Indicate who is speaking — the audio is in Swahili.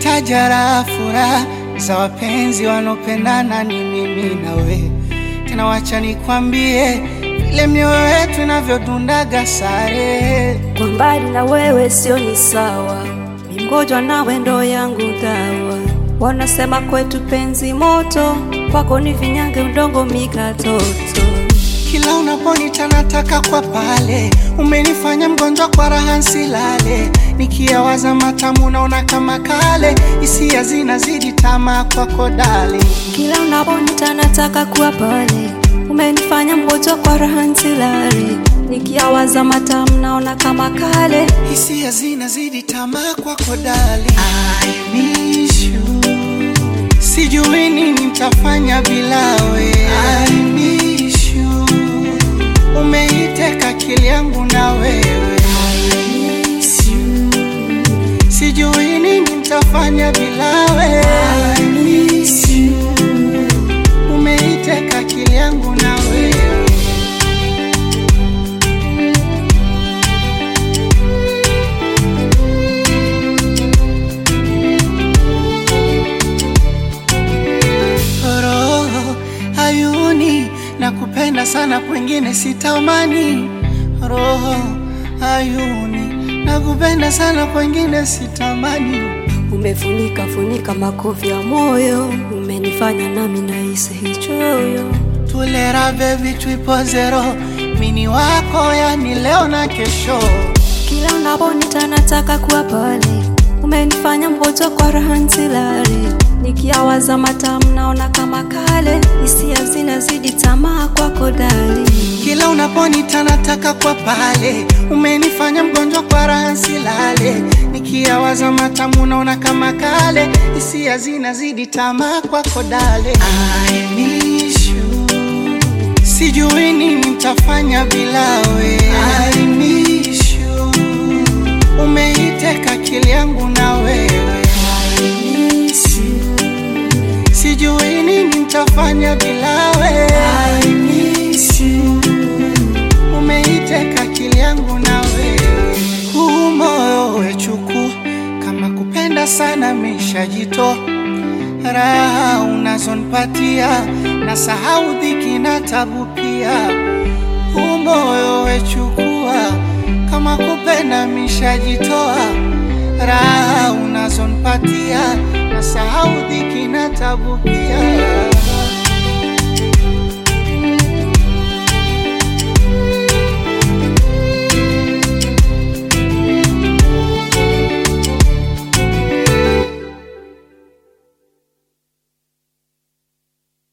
Speaker 1: Ukitaja raha furaha za wapenzi wanaopendana ni mimi na we. Tena wacha nikwambie vile mioyo yetu inavyodundaga sare.
Speaker 2: Kwa mbali na wewe sio ni sawa, ni mgonjwa nawe ndo yangu dawa. Wanasema kwetu penzi moto, kwako ni vinyange udongo mikatoto.
Speaker 1: Kila unaponita nataka kwa pale, umenifanya mgonjwa kwa raha nsilale. Nikiyawaza matamu naona kama kale, hisia zinazidi tamaa kwako dali.
Speaker 2: Kila unaponita nataka kuwa pale, umenifanya mgonjwa kwa raha nsilale. Nikiyawaza matamu naona kama kale,
Speaker 1: Hisia zinazidi tamaa kwako dali. I miss you. Sijui nini nitafanya bila we. I miss you. Umeiteka akili yangu na wewe. I miss you. Sijui nini nitafanya bila we. I miss you. Umeiteka akili yangu na wewe. roho ayuni na kupenda sana kwengine sitamani roho ayuni na kupenda sana kwengine sitamani
Speaker 2: umefunika funika makofi ya moyo, umenifanya nami nahisi hichoyo.
Speaker 1: tulera bebi twipo zero mini wako yani leo na kesho
Speaker 2: Kila unaponita nataka kuwa pale, umenifanya mgonjwa kwa raha nsilale. Nikiyawaza matamu naona kama kale, hisia zinazidi tamaa kwako dali.
Speaker 1: kila unaponita nataka kwa pale umenifanya mgonjwa kwa raha nsilale nikiyawaza matamu naona kama kale hisia zinazidi tamaa kwako dale I miss you. sijui nini nitafanya bila we I miss you. umeiteka akili yangu na wewe I miss you. sijui nini nitafanya bila we I miss you. umeiteka akili yangu na wewe huu moyo wechuku kama kupenda sana mishajito raha unazonipatia na sahau dhiki na tabu pia huu moyo wechukua kama kupenda mishajitoa raha unazonipatia na sahau dhiki na tabu pia